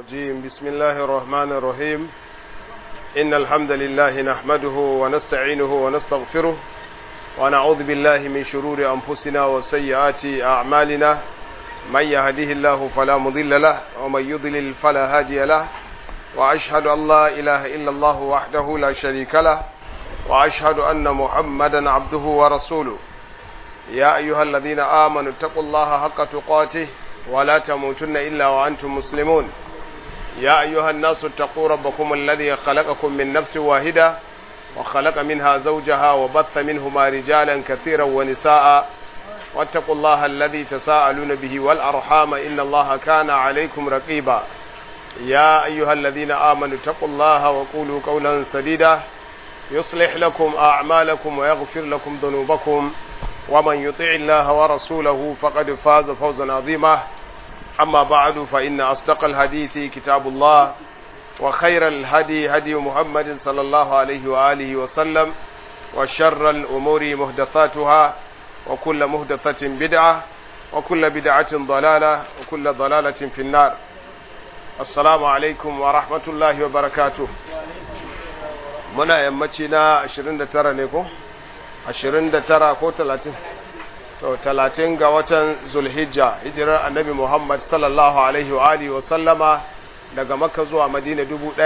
الرجيم بسم الله الرحمن الرحيم إن الحمد لله نحمده ونستعينه ونستغفره ونعوذ بالله من شرور أنفسنا وسيئات أعمالنا من يهده الله فلا مضل له ومن يضلل فلا هادي له وأشهد أن لا إله إلا الله وحده لا شريك له وأشهد أن محمدا عبده ورسوله يا أيها الذين آمنوا اتقوا الله حق تقاته ولا تموتن إلا وأنتم مسلمون يا أيها الناس اتقوا ربكم الذي خلقكم من نفس واحدة وخلق منها زوجها وبث منهما رجالا كثيرا ونساء واتقوا الله الذي تساءلون به والأرحام إن الله كان عليكم رقيبا يا أيها الذين آمنوا اتقوا الله وقولوا قولا سديدا يصلح لكم أعمالكم ويغفر لكم ذنوبكم ومن يطع الله ورسوله فقد فاز فوزا عظيما أما بعد فإن أصدق الحديث كتاب الله وخير الهدي هدي محمد صلى الله عليه وآله وسلم وشر الأمور مهدثاتها وكل مهدثة بدعة وكل بدعة ضلالة وكل ضلالة في النار السلام عليكم ورحمة الله وبركاته muna yammaci na 29 ne ko 29 ko 30 to 30 ga watan zulhijja hijirar annabi muhammad sallallahu alaihi wa alihi wa sallama daga makka zuwa madina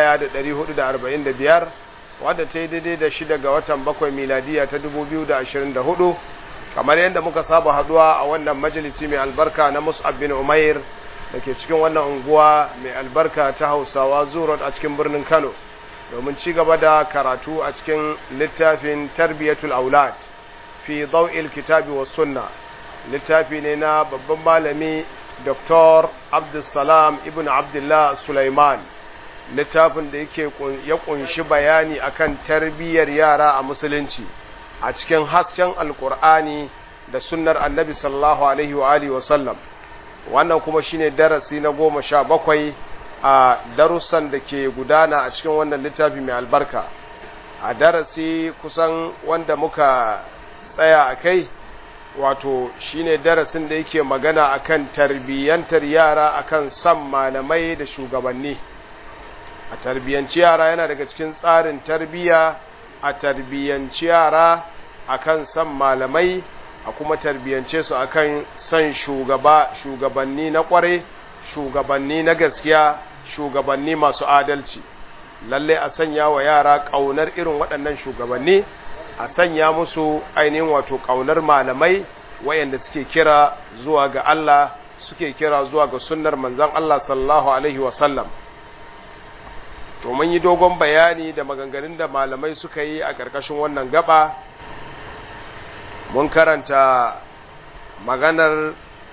1445 wadda ta yi daidai da shida ga watan bakwai miladiya ta 2024 kamar yadda muka saba haduwa a wannan majalisi mai albarka na mus'ab bin umair da ke cikin wannan unguwa mai albarka ta hausawa zuwa a cikin birnin kano domin ci gaba da karatu a cikin littafin tarbiyatul aulad fi daw'il kitabi was sunna littafi ne na babban malami Dr. Abdulsalam ibn Abdullah Sulaiman littafin da yake ya kunshi bayani akan tarbiyyar yara a musulunci a cikin hasken alkur'ani da sunnar annabi sallallahu alaihi wa alihi wa sallam wannan kuma shine darasi na goma sha bakwai a darussan da ke gudana a cikin wannan littafi mai albarka a darasi kusan wanda muka tsaya a kai wato shine darasin da yake magana akan tarbiyyantar yara akan san malamai da shugabanni a tarbiyyanci yara yana daga cikin tsarin tarbiyya a tarbiyyanci yara akan san malamai a kuma tarbiyyance su akan san shugaba shugabanni na kware shugabanni na gaskiya shugabanni masu adalci lalle a sanya wa yara ƙaunar irin waɗannan shugabanni a sanya musu ainihin wato ƙaunar malamai wayanda suke kira zuwa ga Allah suke kira zuwa ga sunnar manzon Allah sallallahu alaihi wasallam to mun yi dogon bayani da maganganun da malamai suka yi a ƙarƙashin wannan gaba mun karanta maganar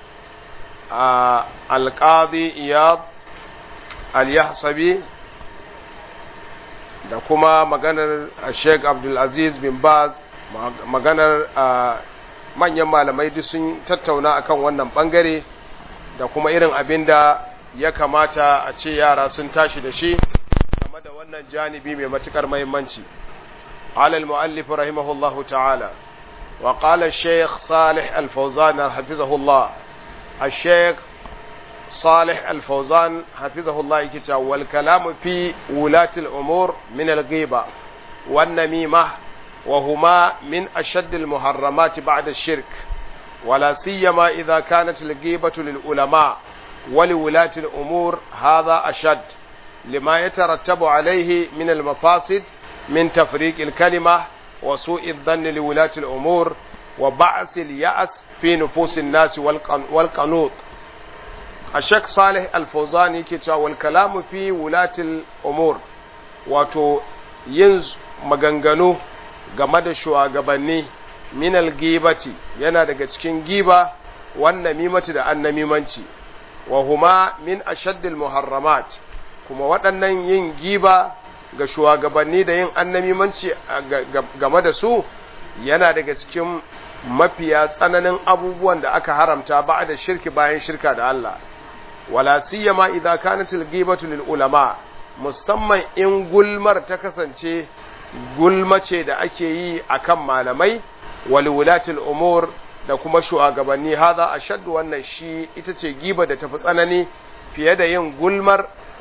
alƙadi iyad al-yahsabi da kuma maganar sheik abdulaziz bin baz maganar manyan malamai duk sun tattauna akan wannan bangare da kuma irin abin da ya kamata a ce yara sun tashi da shi game da wannan janibi mai matukar mahimmanci alal mu'allif rahimahullahu ta'ala wa qala sheikh salih al-fawzan hafizahullah الشيخ صالح الفوزان حفظه الله كتا والكلام في ولاة الأمور من الغيبة والنميمة وهما من أشد المحرمات بعد الشرك ولا سيما إذا كانت الغيبة للعلماء ولولاة الأمور هذا أشد لما يترتب عليه من المفاسد من تفريق الكلمة وسوء الظن لولاة الأمور وبعث اليأس في نفوس الناس والقنوط الشيخ صالح الفوزاني كتا والكلام في ولاة الأمور wato yin maganganu game da shugabanni minal gibati yana daga cikin giba wannan mimati da annamimanci wa huma min ashaddil muharramat kuma waɗannan yin giba ga shugabanni da yin annamimanci game da su yana daga cikin mafiya tsananin abubuwan da aka haramta ba da shirki bayan shirka da Allah wala siyama idza kanat al-ghibatu lil ulama musamman in gulmar ta kasance gulmace da ake yi akan malamai wal wulatil umur da kuma shugabanni hadha ashaddu wannan shi ita ce giba da tafi tsanani fiye da yin gulmar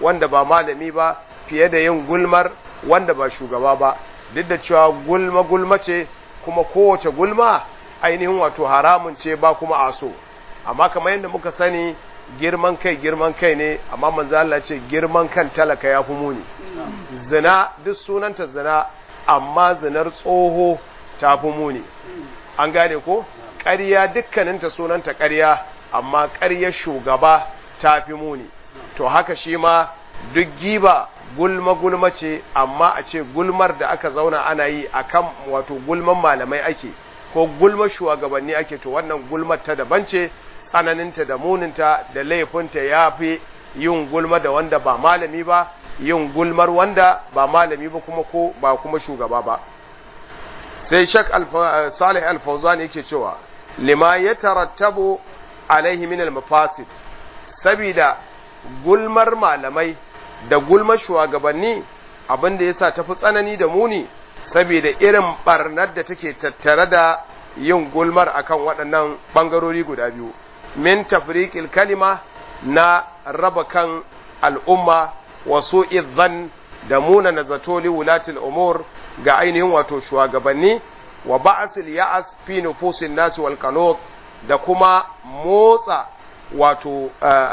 wanda ba malami ba fiye da yin gulmar wanda ba shugaba ba duk da cewa gulma gulma ce kuma kowace gulma ainihin wato haramun ce ba kuma aso amma kamar yadda muka sani girman kai girman kai ne amma manzo Allah ce girman kan talaka ya fi muni zina duk sunanta zina amma zinar tsoho ta fi muni an gane ko ƙarya dukkaninta sunanta ƙarya amma ƙaryar shugaba ta fi muni to haka shi ma duk giba gulma gulma ce amma a ce gulmar da aka zauna ana yi akan wato gulman malamai ake ko gulmar shugabanni ake to wannan gulmar ta daban ce tsananinta da muninta da laifinta ya fi yin gulma da wanda ba malami ba yin gulmar wanda ba malami ba kuma ko ba kuma shugaba ba sai shak salih al-fawzan yake cewa lima ya tarattabu alaihi min al-mafasid sabida gulmar malamai da gulmar shugabanni abin da yasa tafi tsanani da muni saboda irin barnar da take tattare da yin gulmar akan waɗannan ɓangarori guda biyu min tafriqil kalima na raba kan al'umma wasu idzan da muna na zato li wulatil umur ga ainihin wato shugabanni wa ba'asil ya'as fi nufusin nasi wal qanut da kuma motsa wato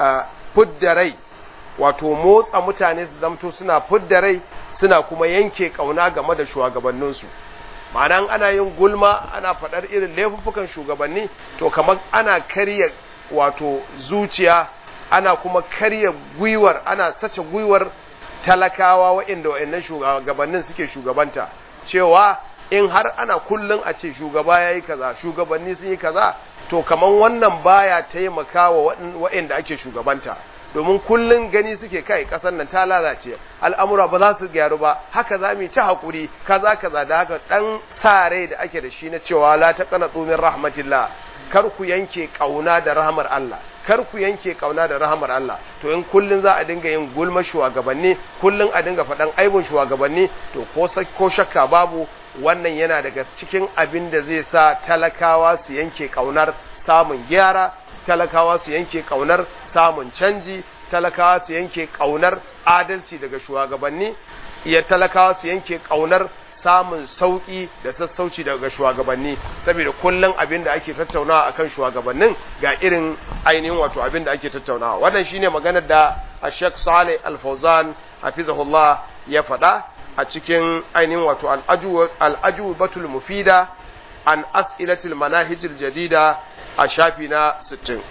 fudda rai wato motsa mutane su zamto suna fudda rai suna kuma yanke kauna game da shugabanninsu ma'anan ana yin gulma ana faɗar irin laifuffukan shugabanni to kamar ana karya wato zuciya ana kuma karya gwiwar ana sace gwiwar talakawa waɗanda waɗannan shugabannin suke shugabanta cewa in har ana kullum a ce shugaba ya yi kaza shugabanni sun yi kaza to kamar wannan baya taimakawa waɗanda ake shugabanta domin kullum gani suke kai ƙasar nan ta lalace al'amura ba za su gyaru ba haka za mu ci haƙuri kaza kaza da haka ɗan sa rai da ake da shi na cewa la ta kana tsumin rahmatillah kar ku yanke ƙauna da rahmar Allah kar ku yanke kauna da rahamar Allah to in kullun za a dinga yin gulma shugabanni kullun a dinga faɗan aibun shugabanni to ko ko shakka babu wannan yana daga cikin abin da zai sa talakawa su yanke kaunar samun gyara talakawa su yanke kaunar samun canji talakawa su yanke kaunar adalci daga shugabanni ya talakawa su yanke kaunar samun sauƙi da sassauci daga shugabanni saboda kullum abin da ake tattaunawa akan shugabannin ga irin ainihin wato abin da ake tattaunawa wannan shine maganar da Sheikh Saleh Al-Fauzan hafizahullah ya faɗa a cikin ainihin wato al-aju batul mufida an as'ilatil manahijil jadida a shafi na 60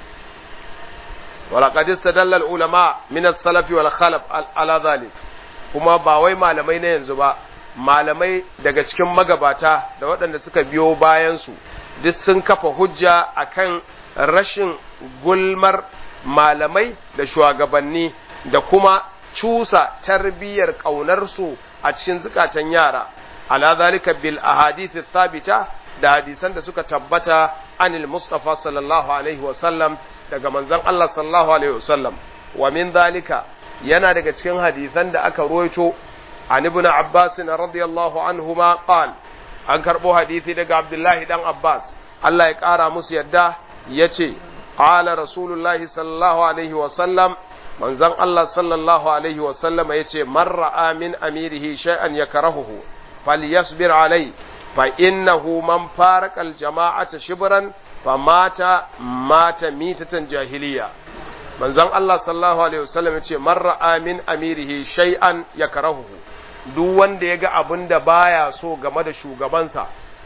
ولقد استدل العلماء من السلف والخلف على ذلك kuma ba wai malamai na yanzu ba malamai daga cikin magabata da waɗanda suka biyo bayansu duk sun kafa hujja akan rashin gulmar malamai da shugabanni da kuma cusa tarbiyyar ƙaunarsu a cikin zukatan yara ala zalika bil ahadithi thabita da hadisan da suka tabbata anil mustafa sallallahu alaihi wasallam daga manzon Allah sallallahu alaihi wasallam wa min zalika yana daga cikin hadisan da aka ruwaito an ibn Abbas radiyallahu anhuma qal an karbo hadisi daga Abdullahi dan Abbas Allah ya kara musu yadda yace qala rasulullahi sallallahu alaihi wasallam manzon Allah sallallahu alaihi wasallam yace man ra'a min amirihi shay'an yakrahuhu falyasbir alai fa innahu man farqa al-jama'ata shibran famata mata mitatan jahiliya manzon Allah sallallahu alaihi wasallam yace man ra'a min amirihi shay'an yakrahuhu duk wanda yaga abin da baya so game da shugabansa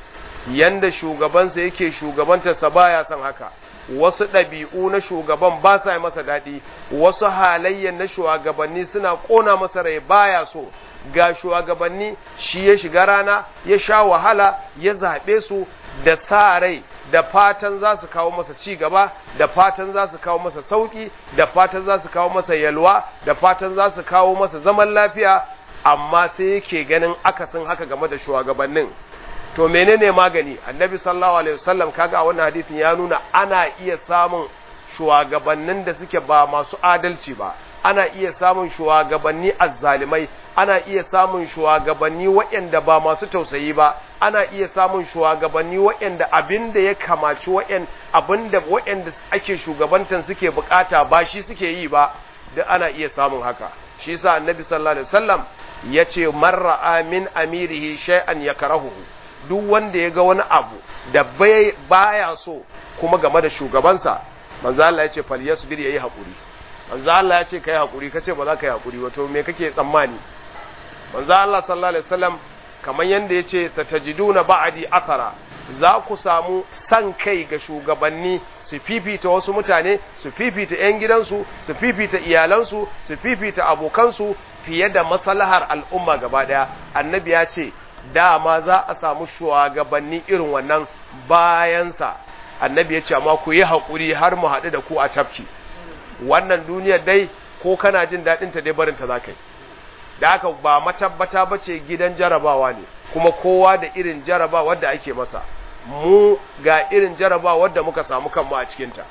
yanda shugabansa yake shugabantarsa baya son haka wasu ɗabi'u na shugaban ba sa masa daɗi wasu halayyan na shugabanni suna ƙona masa rai baya so ga shugabanni shi ya shiga rana ya sha wahala ya zaɓe su da sa rai da fatan za su kawo masa ci gaba da fatan za su kawo masa sauƙi da fatan za su kawo masa yalwa da fatan za su kawo masa zaman lafiya amma sai yake ganin akasin haka game da shugabannin to menene magani annabi sallallahu alaihi wasallam kaga a wannan hadisin ya nuna ana iya samun shugabannin da suke ba masu adalci ba ana iya samun shugabanni azzalimai ana iya samun shugabanni waɗanda ba masu tausayi ba ana iya samun shugabanni waɗanda abinda ya kamaci waɗanda abinda waɗanda ake shugabantan suke bukata ba shi suke yi ba duk ana iya samun haka shi yasa annabi sallallahu alaihi wasallam yace marra min amirihi shay'an yakrahu duk wanda ya ga wani abu da baya so kuma game da shugabansa manzo Allah yace falyasbir yayi hakuri manzo Allah yace kai hakuri kace ba za ka yi hakuri wato me kake tsammani manzo Allah sallallahu alaihi wasallam kamar yanda yace satajiduna ba'di athara za ku samu san kai ga shugabanni su fifita wasu mutane su fifita 'yan gidansu su fifita iyalansu su fifita abokansu fiye da maslahar al'umma gaba daya annabi ya ce dama za a samu shugabanni irin wannan bayansa annabi ya ce amma ku yi haƙuri har mu haɗu da ku a tafki wannan duniyar dai ko kana jin daɗinta dai barinta za ka yi da haka ba matabbata ba ce gidan jarabawa ne kuma kowa da irin jarabawa da ake masa mu ga irin jarabawa da muka samu kanmu a cikinta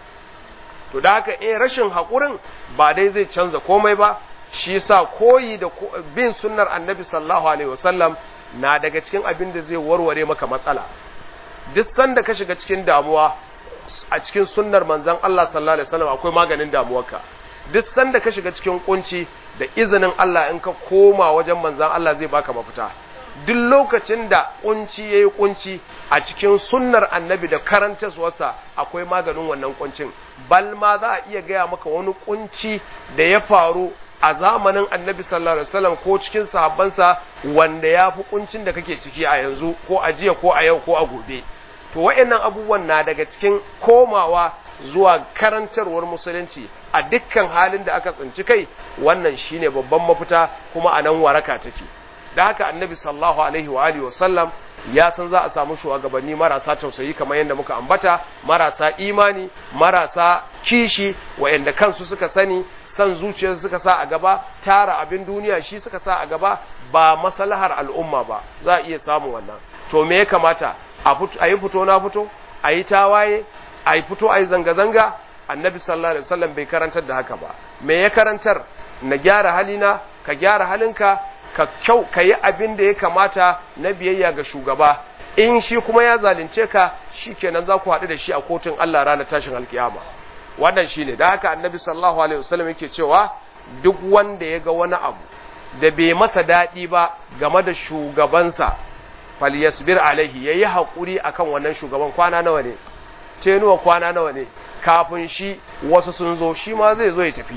to da haka eh rashin haƙurin ba dai zai canza komai ba shi sa koyi da bin sunnar annabi sallallahu alaihi wasallam na daga cikin abin da zai warware maka matsala duk sanda ka shiga cikin damuwa a cikin sunnar manzon Allah sallallahu alaihi wasallam akwai maganin damuwarka duk sanda ka shiga cikin kunci da izinin Allah in ka koma wajen manzon Allah zai baka mafita duk lokacin da kunci yayi kunci a cikin sunnar annabi da karantarwarsa akwai maganin wannan kuncin bal ma za a iya gaya maka wani kunci da ya faru a zamanin annabi sallallahu alaihi wasallam ko cikin sahabbansa wanda ya fi kuncin da kake ciki a yanzu ko a jiya ko a yau ko a gobe to wa'annan abubuwan na daga cikin komawa zuwa karantarwar musulunci a dukkan halin da aka tsinci kai wannan shine babban mafita kuma a nan waraka take da haka annabi sallallahu alaihi wa alihi wasallam ya san za a samu shugabanni marasa tausayi kamar yadda muka ambata marasa imani marasa kishi wa'anda kansu suka sani san zuciyarsu suka sa a gaba tara abin duniya shi suka sa a gaba ba maslahar al'umma ba za a iya samu wannan to me ya kamata a yi fito na fito a yi tawaye a yi fito a yi zanga-zanga annabi sallallahu alaihi wasallam bai karantar da haka ba me ya karantar na gyara halina ka gyara halinka ka kyau ka yi abin da ya kamata na biyayya ga shugaba in shi kuma ya zalunce ka shikenan za ku haɗu da shi a kotun Allah ranar tashin alkiyama wannan shine da haka annabi sallallahu alaihi wasallam yake cewa duk wanda ya ga wani abu da bai masa daɗi ba game da shugabansa falyasbir alaihi yayi hakuri akan wannan shugaban kwana nawa ne tenuwa kwana nawa ne kafin shi wasu sun zo shi ma zai zo ya tafi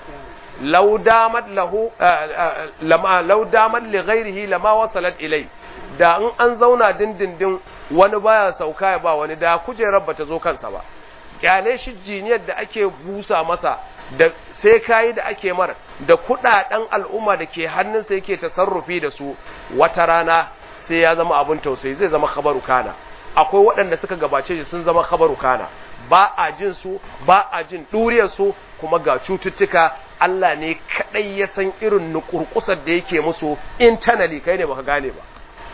law damat lahu lama law damat li ghairihi lama wasalat ilai da in an zauna dindindin wani baya sauka ya ba wani da kujerar bata zo kansa ba kyale shi jiniyar da ake busa masa da sai kayi da ake mara da kudaden al'umma da ke hannunsa yake tasarrufi da su wata rana sai ya zama abin tausayi zai zama khabaru kana akwai waɗanda suka gabace shi sun zama khabaru kana ba a jin su ba a jin ɗuriyar su kuma ga cututtuka Allah ne kadai ya san irin nukurkusar da yake musu internally kai ne baka gane ba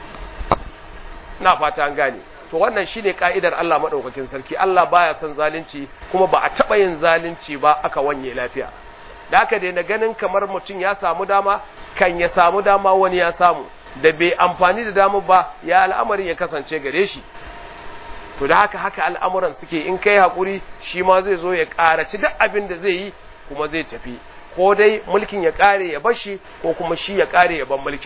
na fata an gane to wannan shine ka'idar Allah madaukakin sarki Allah baya son zalunci kuma ba a taba yin zalunci ba aka wanye lafiya da haka dai na ganin kamar mutum ya samu dama kan ya samu dama wani ya samu da bai amfani da dama ba ya al'amarin ya kasance gare shi to da haka haka al'amuran suke in kai hakuri shi ma zai zo ya karaci duk abin da zai yi kuma zai tafi ko dai mulkin ya kare ya bashi ko kuma shi ya kare ya ban mulkin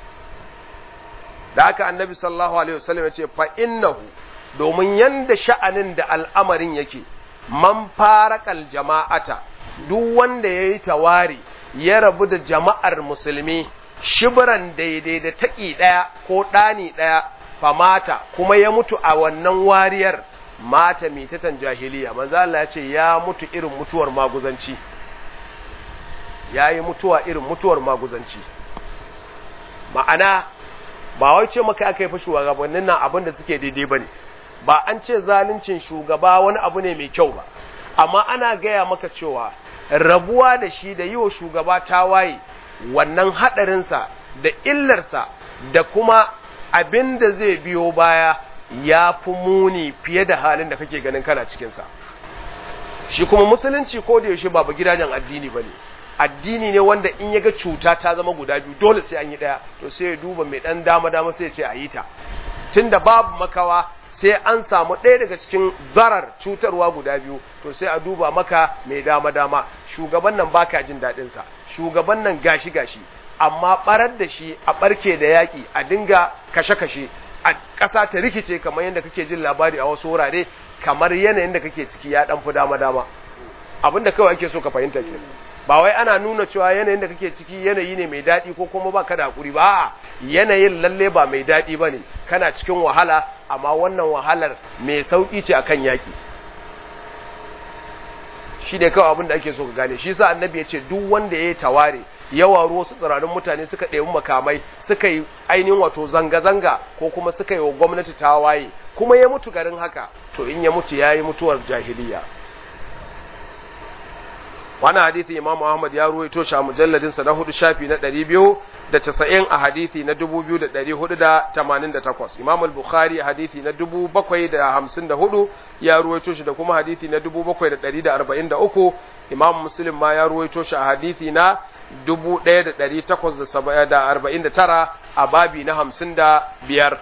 da haka annabi sallallahu alaihi wasallam ya ce fa innahu domin yanda sha'anin da al'amarin yake man farakal jama'ata duk wanda ya yi tawari ya rabu da jama'ar musulmi shibiran daidai da taƙi ɗaya ko ɗani ɗaya famata kuma ya mutu a wannan wariyar mata mitatan jahiliya manzo Allah ya ce ya mutu irin mutuwar maguzanci ya yi mutuwa irin mutuwar maguzanci ma'ana ba wai ce maka aka yi fa shugabannin nan abin da suke daidai bane ba an ce zaluncin shugaba wani abu ne mai kyau ba amma ana gaya maka cewa rabuwa da shi da yi wa shugaba tawaye wannan haɗarinsa da illarsa da kuma abin da zai biyo baya ya fi muni fiye da halin da kake ganin kana cikinsa shi kuma musulunci ko da yaushe ba gidajen addini ba ne addini ne wanda in ya ga cuta ta zama guda biyu dole sai an yi ɗaya to sai ya duba mai ɗan dama dama sai ya ce a yi ta tunda babu makawa sai an samu ɗaya daga cikin zarar cutarwa guda biyu to sai a duba maka mai dama dama shugaban nan baka jin daɗin sa shugaban nan gashi gashi amma barar da shi a barke da yaƙi a dinga kashe kashe a ƙasa ta rikice kamar yadda kake jin labari a wasu wurare kamar yanayin da kake ciki ya ɗan fi dama dama abinda kawai ake so ka fahimta ke ba wai ana nuna cewa yanayin da kake ciki yanayi ne mai daɗi ko kuma ba ka da hakuri ba yanayin lalle ba mai daɗi ba ne kana cikin wahala amma wannan wahalar mai sauƙi ce akan yaƙi shi ne kawai abin da ake so ka gane shi sa annabi ya ce duk wanda ya yi taware ya waro wasu tsirarin mutane suka ɗebi makamai suka yi ainihin wato zanga-zanga ko kuma suka yi wa gwamnati tawaye kuma ya mutu garin haka to in ya mutu ya yi mutuwar jahiliya wani hadithi imam ahmad ya ruwaito shi a mujalladinsa na hudu shafi na ɗari biyu da casa'in a hadithi na dubu biyu da ɗari hudu da tamanin da takwas imam al-bukhari a hadithi na dubu bakwai da hamsin da hudu ya ruwaito shi da kuma hadithi na dubu bakwai da ɗari da arba'in da uku imam muslim ma ya ruwaito shi a hadithi na dubu ɗaya da ɗari takwas da arba'in da tara a babi na hamsin da biyar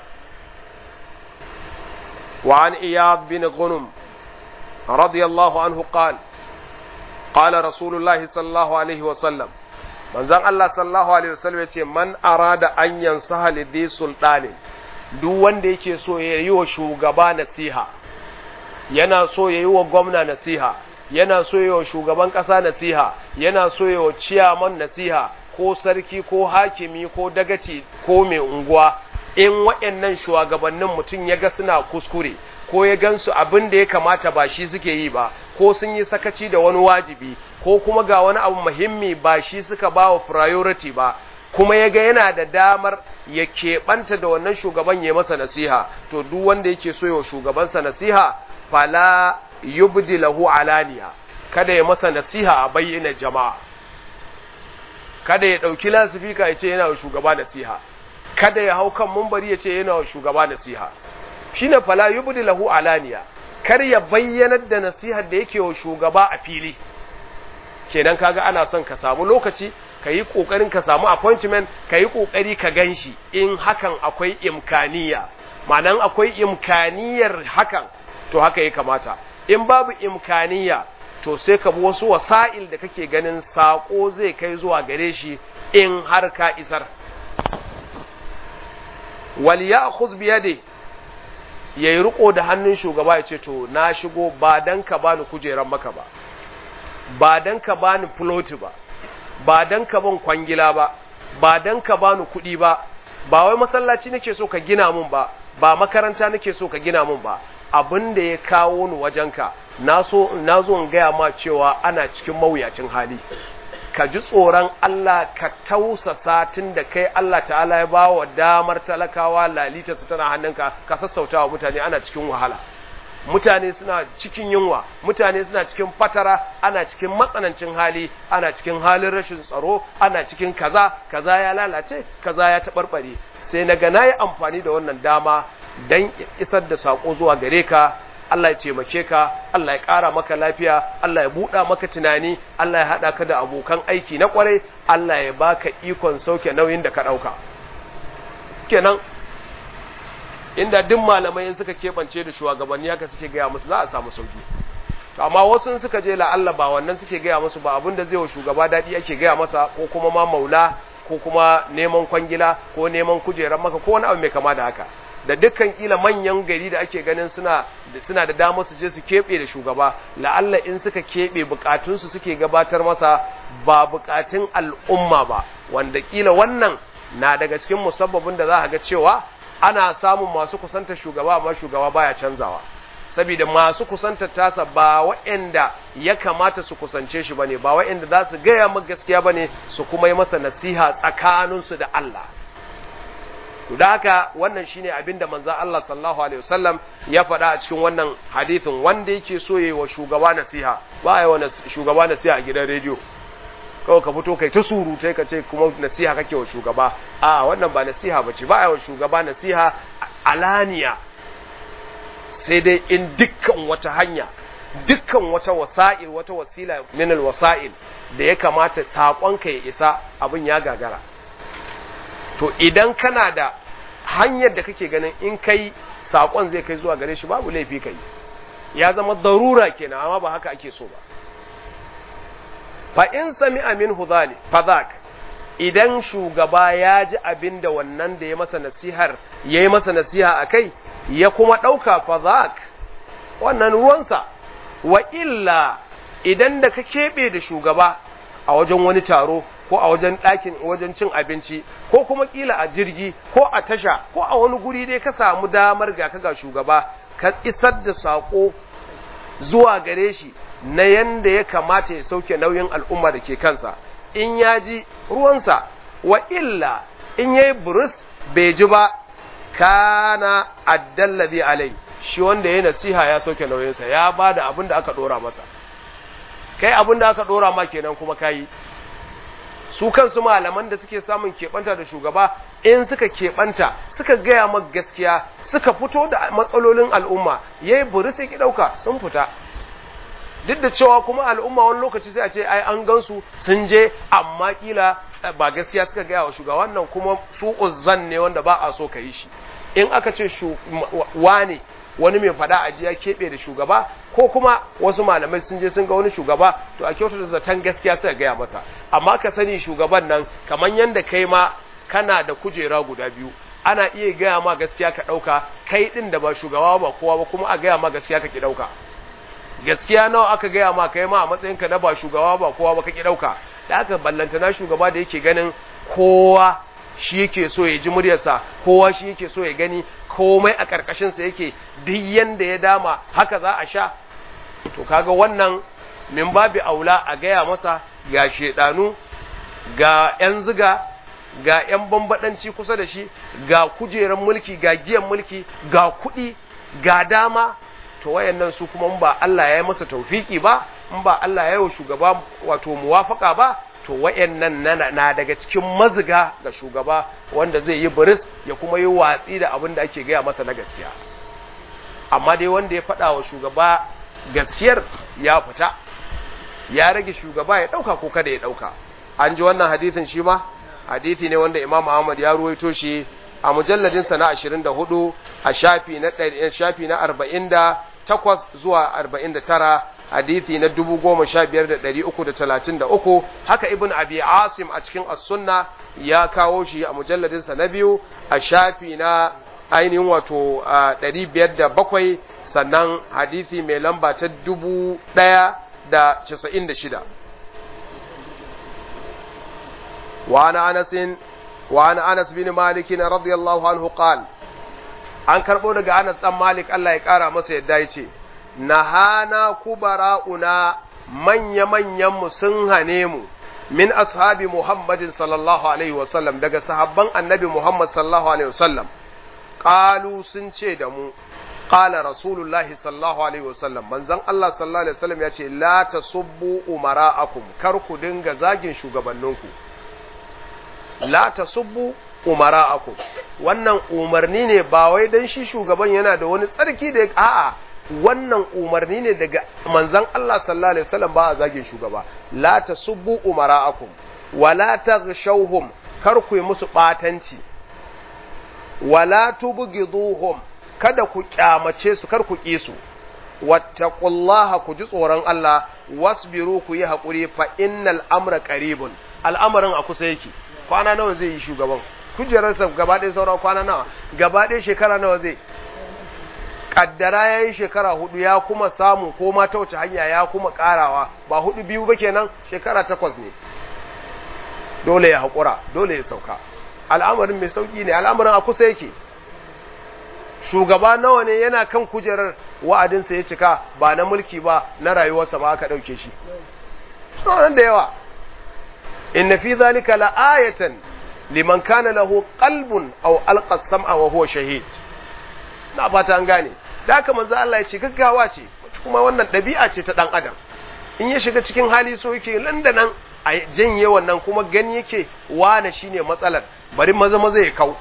وعن إياد بن غنم رضي الله عنه قال قال رسول الله صلى الله عليه وسلم من زن الله صلى الله عليه وسلم يقول من أراد أن ينصح لذي سلطان duk wanda yake so ya yi wa shugaba nasiha yana so ya yi wa gwamna nasiha yana so ya yi wa shugaban ƙasa nasiha yana so ya yi wa ciyaman nasiha ko sarki ko hakimi ko dagaci ko mai unguwa in waɗannan shugabannin mutum ya ga suna kuskure ko ya gansu abin da ya kamata ba shi suke yi ba ko sun yi sakaci da wani wajibi ko kuma ga wani abu muhimmi ba shi suka ba wa priority ba kuma ya ga yana da damar ya keɓanta da wannan shugaban ya masa nasiha to duk wanda yake so ya shugabansa nasiha fala yubdi lahu alaniya kada ya masa nasiha a bayyana jama'a kada ya ɗauki lasifika ya ce yana wa shugaba nasiha kada ya hau kan mumbari ya ce yana wa shugaba nasiha shine fala yubdi lahu alaniya kar ya bayyanar da nasihar da yake wa shugaba a fili kenan kaga ana son ka samu lokaci ka yi ƙoƙarin ka samu appointment ka yi ƙoƙari ka gan shi in hakan akwai imkaniya ma'anan akwai imkaniyar hakan to haka ya kamata in babu imkaniya to sai ka bi wasu wasa'il da kake ganin saƙo zai kai zuwa gare shi in har ka isar wal ya'khudh bi yadi yayi riko da hannun shugaba ya ce to na shigo ba dan ka bani kujeran maka ba ba dan ka bani plot ba ba dan ka ban kwangila ba ba dan ka bani kuɗi ba ba wai masallaci nake so ka gina mun ba ba makaranta nake so ka gina mun ba abin da ya kawo ni wajenka na so na zo in gaya ma cewa ana cikin mawuyacin hali ka ji tsoron Allah ka tausasa tun da kai Allah ta'ala ya ba wa damar talakawa lalita su tana hannunka ka sassauta wa mutane ana cikin wahala mutane suna cikin yunwa mutane suna cikin fatara ana cikin matsanancin hali ana cikin halin rashin tsaro ana cikin kaza kaza ya lalace kaza ya taɓarɓare sai na ga na yi amfani da wannan dama don isar da saƙo zuwa gare ka Allah ya taimake ka Allah ya ƙara maka lafiya Allah ya buɗa maka tunani Allah ya haɗa ka da abokan aiki na ƙwarai Allah ya baka ikon sauke nauyin da ka ɗauka kenan inda duk malamai suka keɓance da shugabanni haka suke gaya musu za a samu sauki amma wasu suka je la'alla ba wannan suke gaya musu ba abin da zai wa shugaba daɗi ake gaya masa ko kuma ma maula ko kuma neman kwangila ko neman kujerar maka ko wani abu mai kama da haka da dukkan kila manyan gari da ake ganin suna suna da damar su je su keɓe da shugaba la'alla in suka keɓe bukatunsu suke gabatar masa ba bukatun al'umma ba wanda kila wannan na daga cikin musabbabin da za a ga cewa ana samun masu kusanta shugaba amma shugaba baya canzawa saboda masu kusanta tasa ba waɗanda ya kamata su kusance shi bane ba waɗanda za su gaya maka gaskiya bane su kuma yi masa nasiha tsakaninsu da Allah to da haka wannan shine abin da manzon Allah sallallahu alaihi wasallam ya faɗa a cikin wannan hadisin wanda yake so yayi wa shugaba nasiha ba ya wa shugaba nasiha a gidan rediyo kawai ka fito kai ta surutai ka ce kuma nasiha kake wa shugaba a wannan ba nasiha bace ba ya wa shugaba nasiha alaniya sai dai in dukkan wata hanya dukkan wata wasa'il wata wasila min wasa'il da ya kamata saƙonka ya isa abin ya gagara to idan kana da hanyar da kake ganin in kai sakon zai kai zuwa gare shi babu laifi kai ya zama darura kenan amma ba haka ake so ba fa in sami'a minhu dhalik fadhak idan shugaba ya ji abin da wannan da ya masa nasihar ya yi masa nasiha a kai ya kuma ɗauka fadhak wannan ruwansa wa illa idan da ka keɓe da shugaba a wajen wani taro ko a wajen ɗakin wajen cin abinci ko kuma ƙila a jirgi ko a tasha ko a wani guri dai ka samu damar ga ka ga shugaba ka isar da saƙo zuwa gare shi na yanda ya kamata ya sauke nauyin al'umma da ke kansa in ya ji ruwansa wa illa in ya yi buris bai ji ba kana addallazi alai shi wanda ya nasiha ya sauke nauyinsa ya ba da abin da aka ɗora masa kai abin da aka ɗora ma kenan kuma kayi su kansu malaman da suke samun keɓanta da shugaba in suka keɓanta suka gaya maka gaskiya suka fito da matsalolin al'umma ya yi buri sai ki ɗauka sun fita duk da cewa kuma al'umma wani lokaci sai a ce ai an gansu sun je amma kila ba gaskiya suka gaya wa shugaba wannan kuma su uzzan ne wanda ba a so ka yi shi in aka ce wane wani mai fada a ji ya keɓe da shugaba ko kuma wasu malamai sun je sun ga wani shugaba to a kyautata zaton gaskiya suka gaya masa amma ka sani shugaban nan kamar yadda kai ma kana da kujera guda biyu ana iya gaya ma gaskiya ka ɗauka kai ɗin da ba shugaba ba kowa ba kuma a gaya ma gaskiya ka ki ɗauka gaskiya nawa aka gaya ma kai ma a matsayinka na ba shugaba ba kowa ba ka ki ɗauka da aka ballantana shugaba da yake ganin kowa shi yake so ya ji muryarsa kowa shi yake so ya gani komai a ƙarƙashinsa yake duk yanda ya dama haka za a sha to kaga wannan min babi aula a gaya masa ga shedanu ga 'yan ziga ga 'yan bambadanci kusa da shi ga kujeran mulki ga giyan mulki ga kuɗi ga dama to wayannan su kuma in ba Allah ya yi masa taufiki ba in ba Allah ya yi wa shugaba wato muwafaka ba to wayannan na daga cikin maziga ga shugaba wanda zai yi biris ya kuma yi watsi da abin da ake gaya masa na gaskiya amma dai wanda ya faɗa wa shugaba gaskiyar ya fita ya rage shugaba ya ɗauka ko kada ya ɗauka an ji wannan hadisin shi ma hadisi ne wanda imam ahmad ya ruwaito shi a mujalladin sa na 24 a shafi na shafi na 48 zuwa 49 hadisi na 15333 haka ibn abi asim a cikin as-sunna ya kawo shi a mujalladin sa na biyu a shafi na ainihin wato 507 sannan hadisi mai lamba ta 1096 وعن أنس وعن أنس بن مالك رضي الله عنه قال an karɓo daga Anas ɗan Malik Allah ya ƙara masa yadda ya ce, Nahana kubara'una manya-manyanmu sun hane mu min ashabi Muhammadin sallallahu Alaihi wasallam daga sahabban annabi Muhammad sallallahu Alaihi wasallam, ƙalu sun ce da mu, ƙala Rasulullahi sallallahu Alaihi wasallam, manzan Allah sallallahu Alaihi wasallam ya ce, La ta subbu umara'akum, kar ku dinga zagin shugabanninku. la tasubbu umara'akum wannan umarni ne ba wai dan shi shugaban yana da wani tsarki da a'a wannan umarni ne daga manzon Allah sallallahu alaihi wasallam ba a zagin shugaba la tasubbu umara'akum wala taghshawhum kar ku yi musu batanci wala tubghiduhum kada ku kyamace su kar ku ki su wattaqullaha ku ji tsoron Allah wasbiru ku yi hakuri fa innal amra qaribun al'amarin a kusa yake kwana nawa zai yi shugaban kujerarsa gaba ɗaya sauran kwana nawa gaba ɗaya shekara nawa zai kaddara ya yi shekara hudu ya kuma samu ko ma ta wace hanya ya kuma karawa ba hudu biyu ba kenan shekara takwas ne dole ya haƙura dole ya sauka al'amarin mai sauƙi ne al'amarin a kusa yake shugaba nawa ne yana kan kujerar wa'adinsa ya cika ba na mulki ba na rayuwarsa ba aka ɗauke shi sauran da yawa inna fi zalika la'ayatan liman kana lahu qalbun aw alqa sam'a wa huwa shahid na fata an gane da haka manzo Allah ya ce gaggawa ce kuma wannan ɗabi'a ce ta dan adam in ya shiga cikin hali so yake landanan a janye wannan kuma gani yake wane shine matsalar bari maza maza ya kau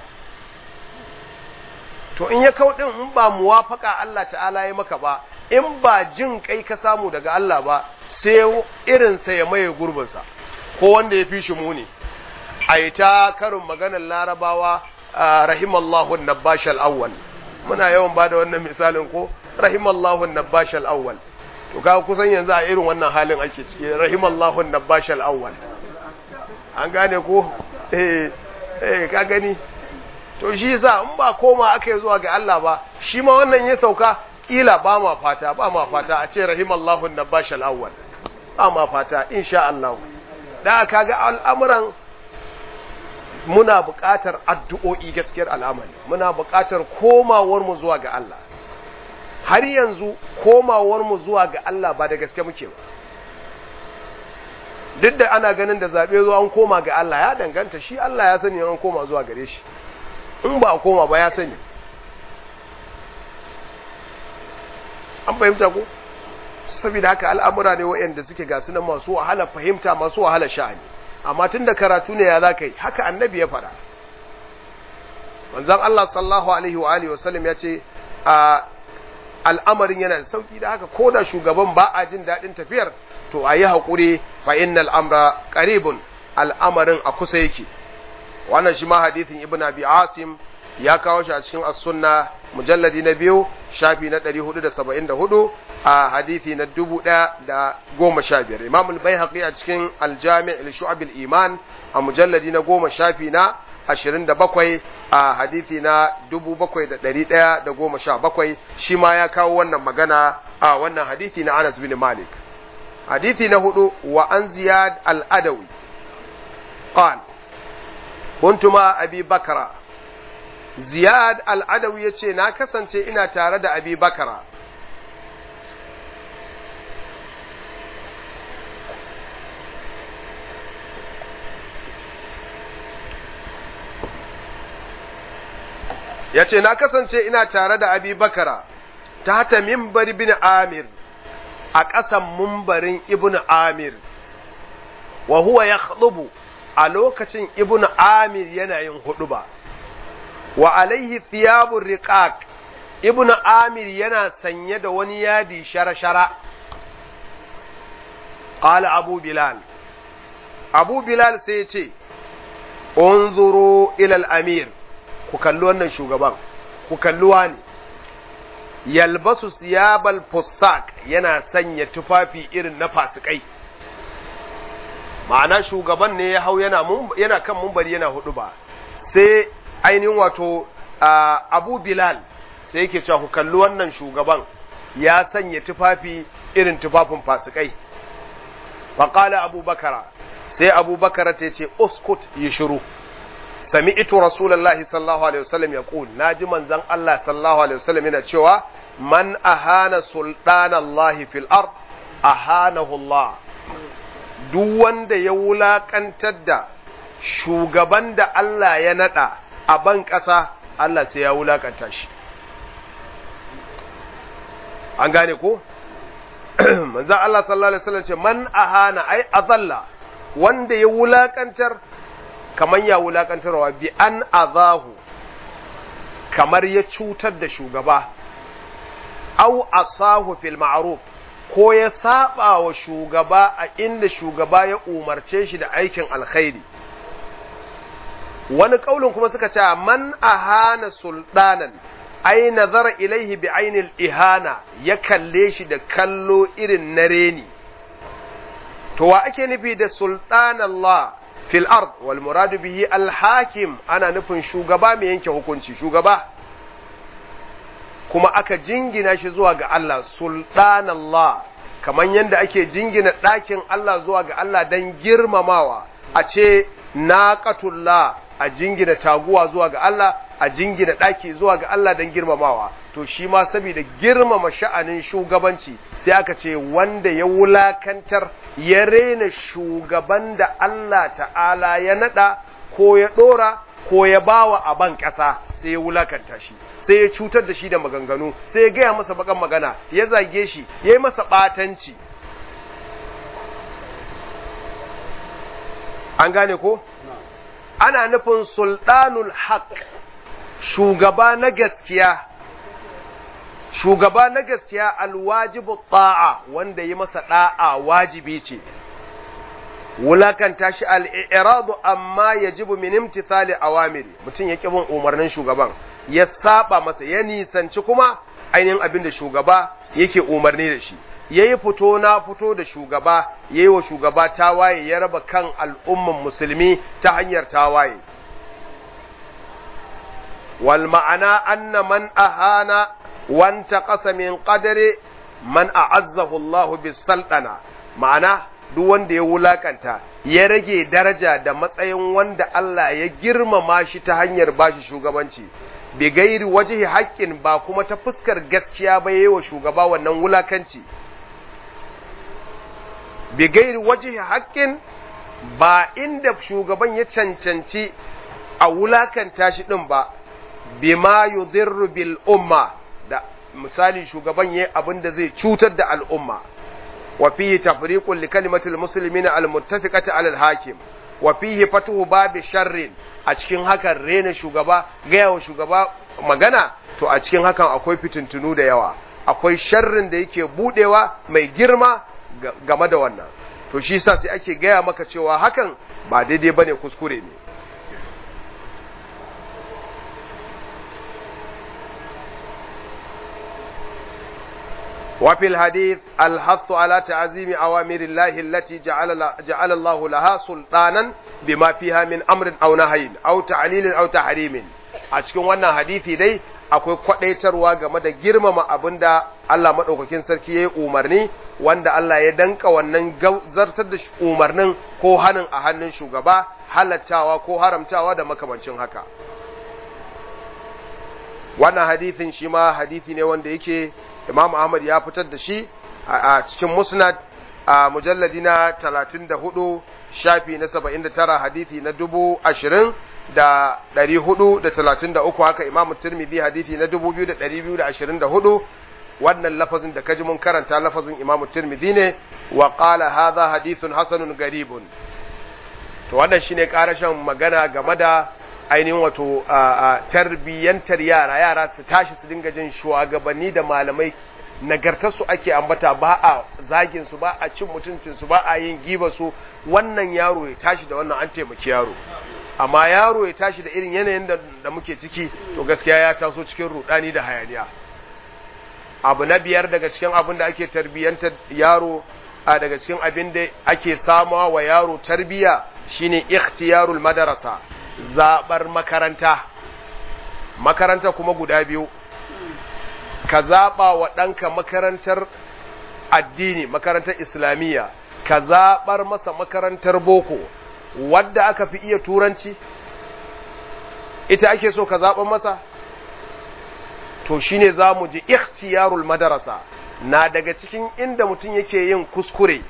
to in ya kau din in ba muwafaka Allah ta'ala ya maka ba in ba jin kai ka samu daga Allah ba sai irinsa ya maye gurbinsa ko wanda ya fi shi muni a yi ta karin maganar larabawa rahimallahu nabash al'awwal muna yawan bada wannan misalin ko rahimallahu nabash al-awwal to ka kusan yanzu a irin wannan halin ake ciki rahimallahu nabash al-awwal an gane ko eh eh ka gani to shi yasa in ba koma aka yi zuwa ga Allah ba shi ma wannan ya sauka kila ba ma fata ba ma fata a ce rahimallahu nabash al-awwal ba ma fata insha Allah da kaga al'amuran muna buƙatar addu'o'i gaskiyar al'amari muna buƙatar komawar mu zuwa ga Allah har yanzu komawar mu zuwa ga Allah ba da gaske muke ba duk da ana ganin da zaɓe zuwa an koma ga Allah ya danganta shi Allah ya sani an koma zuwa gare shi in ba a koma ba ya sani an fahimta ko saboda haka al'amura ne waɗanda suke ga sunan masu wahala fahimta masu wahala sha'ani amma tun da karatu ne ya za ka yi haka annabi ya faɗa manzan Allah sallahu alaihi wa alihi wasallam ya ce a al'amarin yana da sauki da haka ko da shugaban ba a jin daɗin tafiyar to a yi haƙuri fa innal amra qaribun al'amarin a kusa yake wannan shi ma hadithin ibn abi asim ya kawo shi a cikin as-sunna mujalladi na biyu shafi na 474 a hadithi na 1015 imam al-baihaqi a cikin al-jami' li-shu'ab al-iman a mujalladi na goma shafi na 27 a hadithi na 7117 shi ma ya kawo wannan magana a wannan hadithi na Anas bin Malik hadithi na hudu wa an ziyad al-adawi قال كنت مع أبي بكر ziyad al'adawi ya ce na kasance ina tare da abi bakara ya ce na kasance ina tare da abi bakara ta hata mimbar bin amir a ƙasan mumbarin ibn amir wa huwa ya a lokacin ibn amir yana yin hudu ba wa alaihi thiyabun riqaq ibnu amir yana sanye da wani yadi shara-shara qala abu bilal abu bilal sai ya ce unzuru ila al-amir ku kalli wannan shugaban ku kalli wani yalbasu siyabal fussak yana sanya tufafi irin na fasikai ma'ana shugaban ne ya hau yana yana kan mumbari yana hudu ba sai ainihin wato abu bilal sai yake cewa ku kalli wannan shugaban ya sanya tufafi irin tufafin fasikai faƙala abu bakara sai abu bakara ta ce uskut yi shiru sami ito rasulallahi sallallahu alaihi wasallam ya ƙul na ji manzan Allah sallallahu alaihi wasallam yana cewa man ahana sultanallahi fil ard ahanahu Allah duk wanda ya wulaƙantar da shugaban da Allah ya naɗa a ban ƙasa Allah sai ya wulakanta shi an gane ko manzo Allah sallallahu alaihi wasallam ce man ahana ai azalla wanda ya wulakantar kaman ya wulakantarwa bi an azahu kamar ya cutar da shugaba au asahu fil ma'ruf ko ya saba wa shugaba a inda shugaba ya umarce shi da aikin alkhairi wani kaulin kuma suka ce man ahana sultanan ai nazara ilaihi bi ainil ihana ya kalle shi da kallo irin na reni to wa ake nufi da sultan Allah fil ard wal muradu bihi al hakim ana nufin shugaba mai yanke hukunci shugaba kuma aka jingina shi zuwa ga Allah sultan Allah kamar yadda ake jingina ɗakin Allah zuwa ga Allah don girmamawa a ce naqatullah a jingina taguwa zuwa ga Allah a jingina ɗaki zuwa ga Allah don girmamawa to shi ma saboda girmama sha'anin shugabanci sai aka ce wanda ya wulakantar ya rena shugaban da Allah ta'ala ya nada ko ya ɗora ko ya bawa a ban ƙasa sai ya wulakanta shi sai ya cutar da shi da maganganu sai ya gaya masa bakan magana ya zage shi ya yi masa ɓatanci an gane ko? ana nufin sultanul haq shugaba na gaskiya shugaba na gaskiya alwajibu ta'a wanda yi masa da'a wajibi ce wulakanta shi al'iradu amma yajibu min imtithali awamiri mutum ya bin umarnin shugaban ya saba masa ya nisanci kuma ainihin abin da shugaba yake umarni da shi ya yi fito na fito da shugaba ya yi wa shugaba tawaye ya raba kan al'umman musulmi ta hanyar tawaye wal ma'ana anna man ahana wanta ƙasa min ƙadare man a'azzahu Allahu bis sultana ma'ana duk wanda ya wulakanta ya rage daraja da matsayin wanda Allah ya girmama shi ta hanyar bashi shugabanci bi gairi wajihi haƙƙin ba kuma ta fuskar gaskiya ba yayi wa shugaba wannan wulakanci bi gairi wajihi haƙƙin ba inda shugaban ya cancanci a wulakanta shi din ba bima yudhirru bil umma da misali shugaban yayi abin da zai cutar da al'umma wa fihi tafriqun li kalimatil muslimina al muttafiqati ala al hakim wa fihi fatuhu babi sharrin a cikin hakan rena shugaba gaya wa shugaba magana to a cikin hakan akwai fitintunu da yawa akwai sharrin da yake budewa mai girma game da wannan to shi sa sai ake gaya maka cewa hakan ba daidai bane kuskure ne وفي الحديث الحث على تعظيم أوامر الله التي جعل, جعل الله لها سلطانا بما فيها من أمر أو نهي أو تعليل أو تحريم أشكون وانا حديثي دي akwai kwadaitarwa game da girmama abin da Allah maɗaukakin sarki ya yi umarni wanda Allah ya danka wannan zartar da umarnin ko hannun a hannun shugaba halattawa ko haramtawa da makamancin haka wannan hadithin shi ma hadithi ne wanda yake Imam Ahmad ya fitar da shi a cikin Musnad a mujalladi na 34 shafi na 79 hadithi na dubu ashirin da ɗari hudu da talatin da uku haka Imam Tirmidhi hadithi na dubu biyu da ɗari biyu da ashirin da hudu wannan lafazin da kaji mun karanta lafazin Imam Tirmidhi ne wa qala hadha hadithun hasanun garibun to wannan shine karashin magana game da ainihin wato tarbiyyantar yara yara su tashi su dinga jin shugabanni da malamai nagartarsu ake ambata ba a zagin su ba a cin mutuncin su ba a yin giba su wannan yaro ya tashi da wannan an taimaki yaro amma yaro ya tashi da irin yanayin da muke ciki to gaskiya ya taso cikin rudani da hayaniya abu na biyar daga cikin abin da ake tarbiyyantar yaro a daga cikin abin da ake samawa wa yaro tarbiya shine ikhtiyarul madarasa zaɓar makaranta makaranta kuma guda biyu ka zaɓa wa ɗanka makarantar addini makarantar islamiyya ka zaɓar masa makarantar boko wadda aka fi iya turanci ita ake so ka zaɓar masa to shine za mu ji ikhtiyarul madarasa na daga cikin inda mutum yake yin kuskure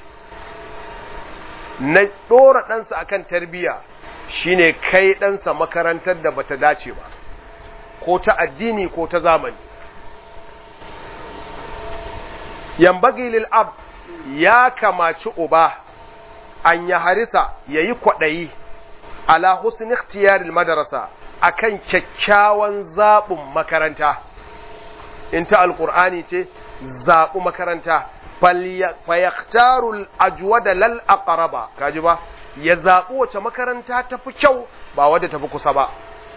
na ɗora ɗansa akan tarbiyya shine kai ɗansa makarantar da bata dace ba ko ta addini ko ta zamani yambagi lil ab ya kamaci uba an ya harisa ya yi kwaɗayi ala husn ikhtiyaril madarasa akan kyakkyawan zaɓin makaranta in ta alƙur'ani ce zaɓi makaranta fayaktarul ajwada lal aqraba kaji ba ya zaɓi wace makaranta ta fi kyau ba wadda ta fi kusa ba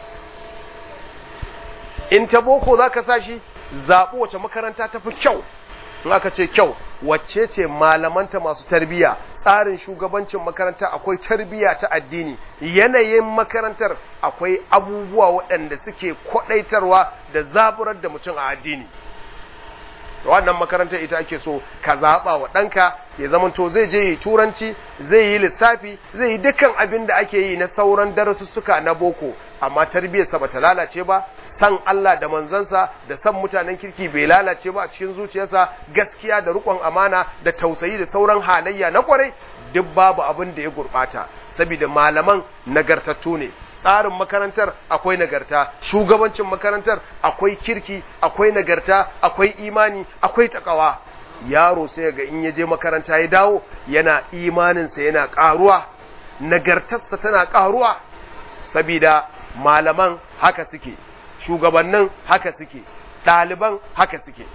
in ta boko za ka sa shi zaɓi wace makaranta ta fi kyau in aka ce kyau wacce ce malamanta masu tarbiyya tsarin shugabancin makaranta akwai tarbiyya ta addini yanayin makarantar akwai abubuwa waɗanda suke kwaɗaitarwa da zaburar da mutum a addini wannan makarantar ita ake so ka zaɓa wa ɗanka ya zamanto zai je yi turanci zai yi lissafi zai yi dukkan abin da ake yi na sauran darasussuka na boko amma tarbiyyarsa bata lalace ba san Allah da manzansa da san mutanen kirki bai lalace ba a cikin zuciyarsa gaskiya da riƙon amana da tausayi da sauran halayya na kwarai duk babu abin da ya gurɓata saboda malaman nagartattu ne tsarin makarantar akwai nagarta shugabancin makarantar akwai kirki akwai nagarta akwai imani akwai takawa yaro sai ga in ya je makaranta ya dawo yana imaninsa yana ƙaruwa nagartarsa tana ƙaruwa saboda malaman haka suke shugabannin haka suke ɗaliban haka suke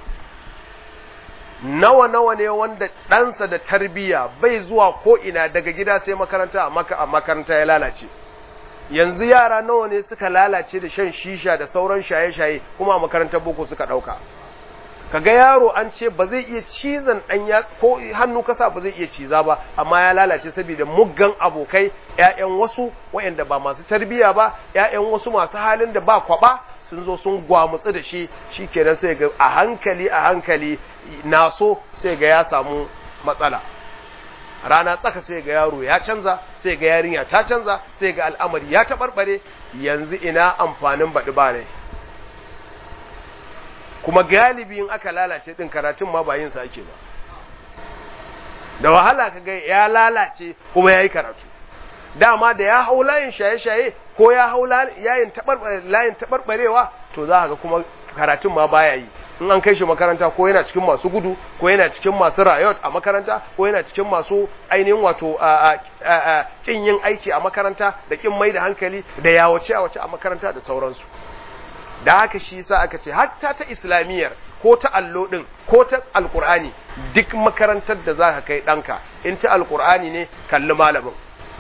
nawa nawa ne wanda ɗansa da tarbiyya bai zuwa ko ina daga gida sai makaranta a makaranta ya lalace yanzu yara nawa ne suka lalace da shan shisha da sauran shaye-shaye kuma a makarantar boko suka ɗauka kaga yaro an ce ba zai iya cizon ɗan ya ko hannu kasa ba zai iya ciza ba amma ya lalace saboda muggan abokai ƴaƴan wasu waɗanda ba masu tarbiyya ba ƴaƴan wasu masu halin da ba kwaba sun zo sun gwamutsu da shi shikenan sai ga a hankali a hankali naso sai ga ya samu matsala rana tsaka sai ga yaro ya canza sai ga yarinya ta canza sai ga al'amari ya taɓarɓare yanzu ina amfanin baɗi ba ne kuma galibi in aka lalace din karatun ma ba yin sa ake ba da wahala kaga ya lalace kuma yayi karatu dama da ya hau layin shaye-shaye ko ya hau layin layin tabarbarewa to za ga kuma karatun ma baya yi in an kai shi makaranta ko yana cikin masu gudu ko yana cikin masu rayot a makaranta ko yana cikin masu ainihin wato kin yin aiki a makaranta da kin mai da hankali da yawace a wace a makaranta da sauransu da haka shi yasa aka ce hatta ta islamiyyar ko ta allo din ko ta alqur'ani duk makarantar da zaka kai danka in ta alqur'ani ne kalli malamin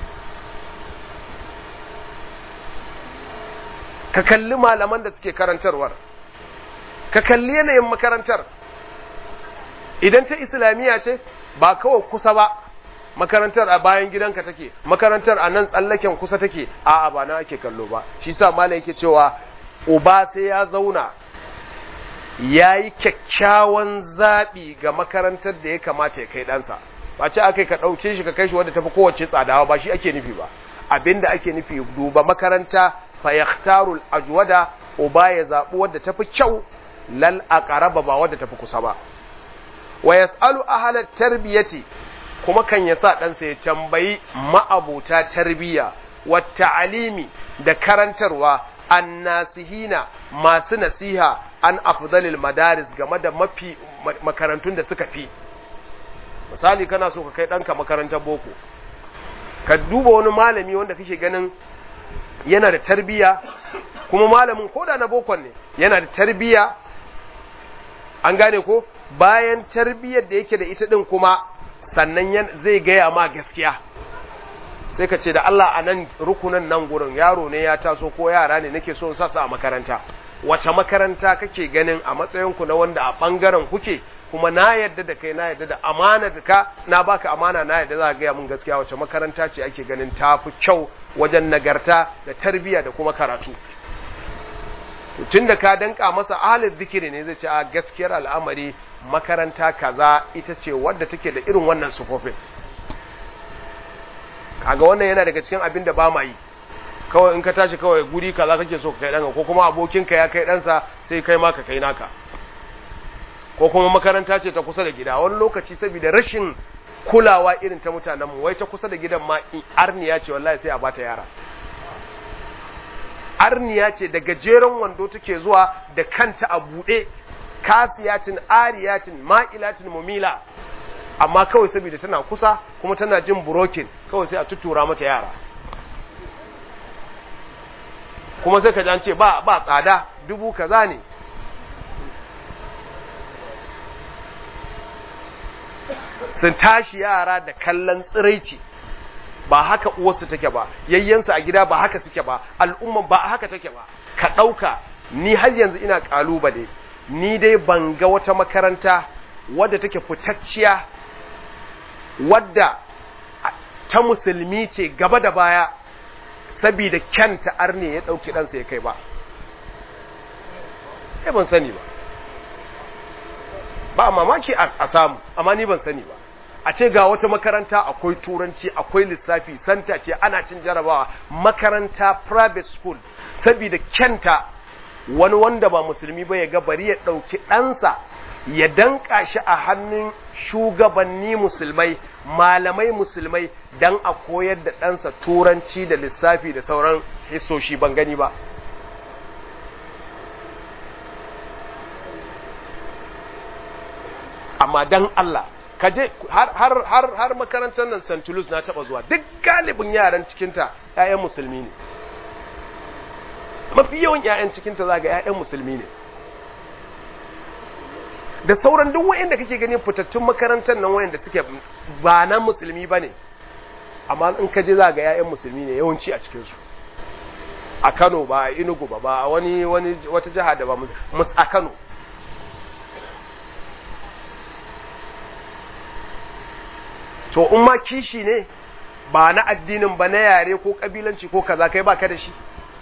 ka kalli malaman da suke karantarwar ka kalli yanayin makarantar idan ta islamiyya ce ba kawai kusa ba makarantar a bayan gidanka take makarantar a nan tsallaken kusa take a'a ba na ake kallo ba shi sa malai yake cewa uba sai ya zauna ya yi kyakkyawan zaɓi ga makarantar da ya kamata ya kai ɗansa ba ce aka ka ɗauke shi ka kai shi wadda tafi kowace tsadawa ba shi ake nufi ba abinda ake nufi duba makaranta fa yaktarul ajwada uba ya zaɓi wadda tafi kyau lal aqraba ba wadda tafi kusa ba wa yasalu ahla tarbiyati kuma kan ya sa ɗansa ya tambayi ma'abuta tarbiyya wa ta'alimi da karantarwa annasihina masu nasiha an afdalil madaris game da mafi makarantun da suka fi misali kana so ka kai ɗanka makarantar boko ka duba wani malami wanda kake ganin yana da tarbiya kuma malamin koda na bokon ne yana da tarbiya an gane ko bayan tarbiyar da yake da ita din kuma sannan zai gaya ma gaskiya sai ka ce da Allah a nan rukunan nan gurin yaro ne ya taso ko yara ne nake so sasa a makaranta wace makaranta kake ganin a matsayinku na wanda a ɓangaren kuke kuma na yadda da kai na yadda da amana da ka na baka amana na yadda za ka gaya mun gaskiya wace makaranta ce ake ganin ta fi kyau wajen nagarta da tarbiyya da kuma karatu tun da ka danka masa ahalin zikiri ne zai ce a gaskiyar al'amari makaranta kaza ita ce wadda take da irin wannan sufofin kaga wannan yana daga cikin abin da ba ma yi kawai in ka tashi kawai guri kaza kake so ka kai ɗanka ko kuma abokinka ya kai ɗansa sai kai ma ka kai naka ko kuma makaranta ce ta kusa da gida wani lokaci saboda rashin kulawa irin ta mutanenmu wai ta kusa da gidan ma arniya ce wallahi sai a bata yara arniya ce da gajeren wando take zuwa da kanta a buɗe kasiyatin ariyatin ma'ilatin mumila amma kawai saboda tana kusa kuma tana jin burokin kawai sai a tutura mata yara kuma sai ka ji an ce ba ba tsada dubu kaza ne sun tashi yara da kallon tsiraici ba haka uwarsu take ba yayyansu a gida ba haka suke ba al'umman ba haka take ba ka ɗauka ni har yanzu ina ƙalubale ni dai ban ga wata makaranta wadda take fitacciya wadda ta musulmi ce gaba da baya sabida kyanta arne ya ɗauki ɗansa ya kai ba ya ban sani ba ba mamaki a samu amma ni ban sani ba a ce ga wata makaranta akwai turanci akwai lissafi santa ce ana cin jarabawa makaranta private school saboda kyanta wani wanda ba musulmi ba ya ga bari ya ɗauki ɗansa ya danka shi a hannun shugabanni musulmai malamai musulmai don a koyar da ɗansa turanci da lissafi da sauran hisoshi ban gani ba amma dan Allah kaje har har har har makarantar nan St. Louis na taba zuwa duk galibin yaran cikin ta ƴaƴan musulmi ne mafi yawan ƴaƴan cikin ta zaga ƴaƴan musulmi ne da sauran duk wayanda kake gani fitattun makarantar nan wayanda suke ba na musulmi bane amma in ka je zaga ƴaƴan musulmi ne yawanci a cikin su a Kano ba a Enugu ba ba a wani wani wata jiha da ba mus a Kano to in ma kishi ne ba na addinin ba na yare ko kabilanci ko kaza kai baka da shi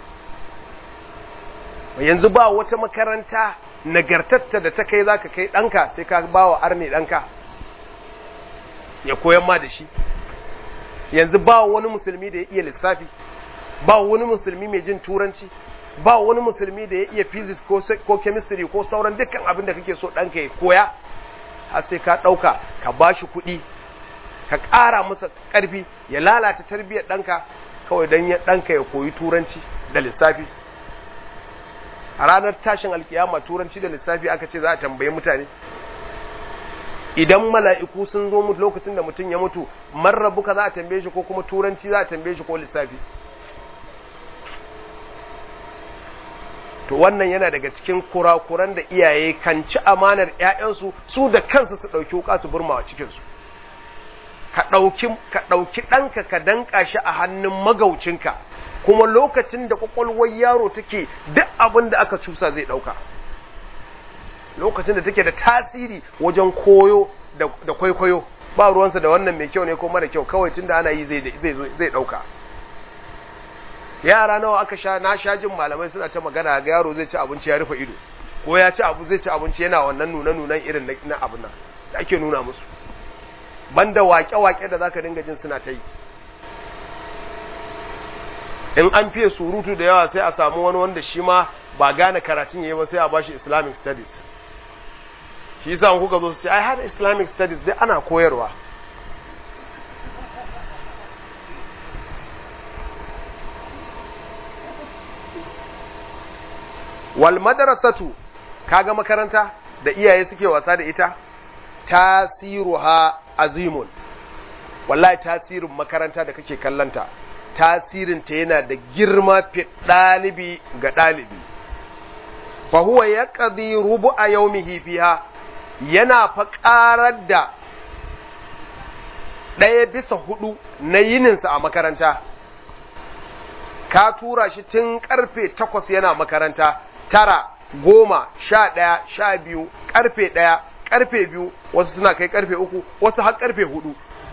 yanzu ba wata makaranta nagartatta da ta kai zaka kai ɗanka sai ka ba wa arne ɗanka ya koyan ma da shi yanzu ba wani musulmi da ya iya lissafi ba wani musulmi mai jin turanci ba wani musulmi da ya iya physics ko, ko chemistry ko sauran dukkan abin da kake so ɗanka ya koya har sai ka ɗauka ka ba shi kuɗi ka ƙara masa ƙarfi ya lalata tarbiyyar ɗanka kawai don ɗanka ya koyi turanci da lissafi a ranar tashin alkiyama turanci da lissafi aka ce za a tambaye mutane idan mala'iku sun zo mutu lokacin da mutum ya mutu marrabuka za a tambaye shi ko kuma turanci za a tambaye shi ko lissafi to wannan yana daga cikin kurakuran da iyaye kan ci amanar ‘ya'yansu su da kansu su ɗauki wuka su burmawa cikinsu ka ɗauki ɗanka ka danƙa shi a hannun magaucinka kuma lokacin da ƙwaƙwalwar yaro take duk abin da aka cusa zai ɗauka lokacin da take da tasiri wajen koyo da kwaikwayo ba ruwansa da wannan mai kyau ne ko mara kyau kawai tun da ana yi zai ɗauka yara nawa aka sha na sha jin malamai suna ta magana ga yaro zai ci abinci ya rufe ido ko ya ci abu zai ci abinci yana wannan nuna nunan irin na abin nan da ake nuna musu banda wake-wake da zaka dinga jin suna ta yi in an fiye surutu da yawa sai a samu wani wanda shi ma ba gane karatun yayi ba sai a bashi islamic studies shi yasa kuka zo su ce ai har islamic studies dai ana koyarwa wal madrasatu kaga makaranta da iyaye suke wasa da ita tasiruha azimun wallahi tasirin makaranta da kake kallanta tasirin ta yana da girma fi dalibi ga dalibi fa huwa yaqdi rubu'a yawmihi fiha yana fa karar da ɗaya bisa hudu na yininsa a makaranta ka tura shi tun karfe takwas yana makaranta tara goma sha ɗaya sha biyu karfe ɗaya karfe biyu wasu suna kai karfe uku wasu har karfe hudu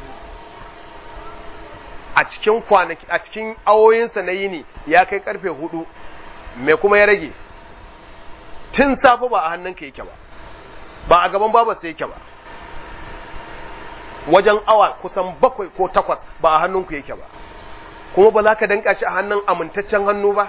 a cikin kwanaki a cikin awoyinsa na yini ya kai karfe hudu me kuma ya rage tun safe ba a hannunka yake ba ba a gaban babarsa yake ba wajen awa kusan bakwai ko takwas ba a hannunku yake ba kuma ba za ka danka shi a hannun amintaccen hannu ba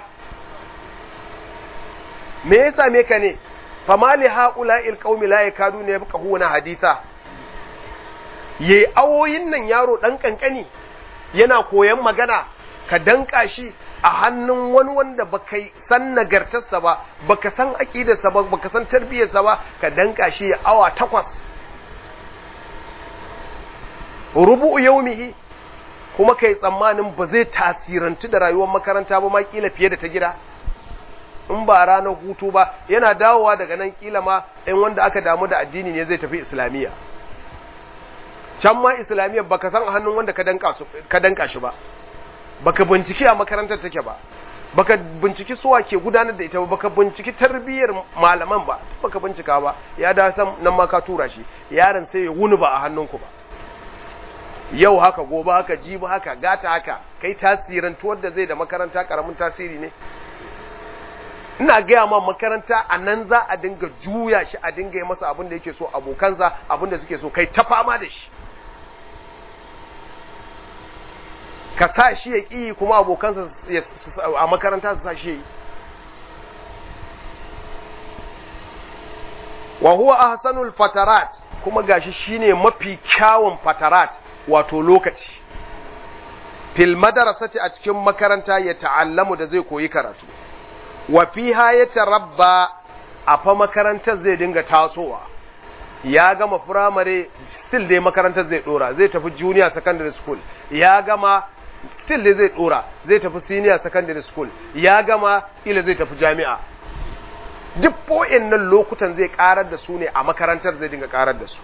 me ya same ka ne fama li haula'il qaumi la yakaduna yafqahuna haditha yayi awoyin nan yaro dan kankani yana koyan magana ka danka shi a hannun wani wanda baka san nagartarsa ba baka san aqidarsa ba baka san tarbiyarsa ba ka danka shi awa takwas rubu'u yaumihi kuma kai tsammanin ba zai tasirantu da rayuwar makaranta ba ma kila fiye da ta gida in ba ranar hutu ba yana dawowa daga nan kila ma in wanda aka damu da addini ne zai tafi islamiyya can ma islamiyya baka san a hannun wanda ka danka shi ba baka binciki a makarantar take ba baka binciki suwa ke gudanar da ita ba baka binciki tarbiyyar malaman ba baka bincika ba ya da san nan ma ka tura shi yaron sai ya wuni ba a hannunku ba yau haka gobe haka jibi haka gata haka kai tasirantuwar da zai da makaranta karamin tasiri ne ina gaya ma makaranta a nan za a dinga juya shi a dinga yi masa abin da yake so abokansa abin da suke so kai ta fama da shi ka sa shi ya ƙi kuma abokansa a makaranta su sa shi ya yi wa huwa ahsanul fatarat kuma gashi shine mafi kyawun fatarat wato lokaci fil madarasati a cikin makaranta ya ta'allamu da zai koyi karatu wa fiha ya tarabba a fa makarantar zai dinga tasowa ya gama firamare still dai makarantar zai dora zai tafi junior secondary school ya gama still dai zai dora zai tafi senior secondary school ya gama ila zai tafi jami'a duk nan lokutan zai karar da su ne a makarantar zai dinga karar da su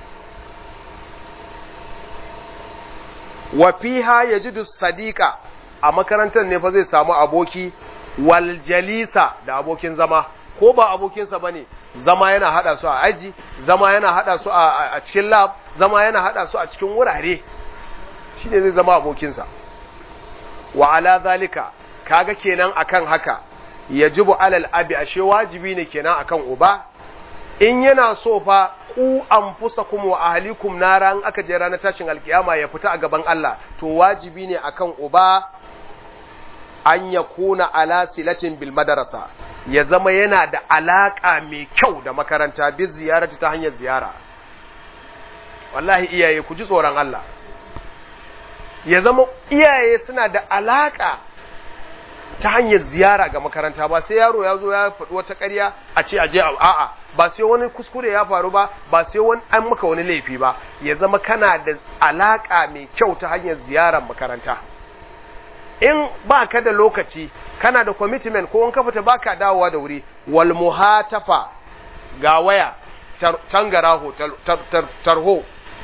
wa fiha yajidu sadiqa a makarantar ne fa zai samu aboki wal jalisa da abokin zama ko ba abokinsa bane zama yana hada su a aji zama yana hada su a cikin lab zama yana hada su a cikin wurare shine zai zama abokinsa wa ala zalika kaga kenan akan haka yajibu alal abi ashe wajibi ne kenan akan uba in yana so fa ku anfusakum wa ahlikum nara in aka je ranar tashin alkiyama ya fita a gaban Allah to wajibi ne akan uba an yakuna ala silatin bil madrasa ya zama yana da alaka mai kyau da makaranta bi ziyarati ta hanyar ziyara wallahi iyaye ku ji tsoron Allah ya zama iyaye suna da alaka ta hanyar ziyara ga makaranta ba sai yaro ya zo ya faɗi wata ƙarya a ce aje a'a ba sai wani kuskure ya faru ba ba sai wani an maka wani laifi ba ya zama kana da alaka mai kyau ta hanyar ziyarar makaranta in ba ka da lokaci kana da commitment ko in ka fita baka dawowa da wuri wal muhatafa ga waya tangaraho tarho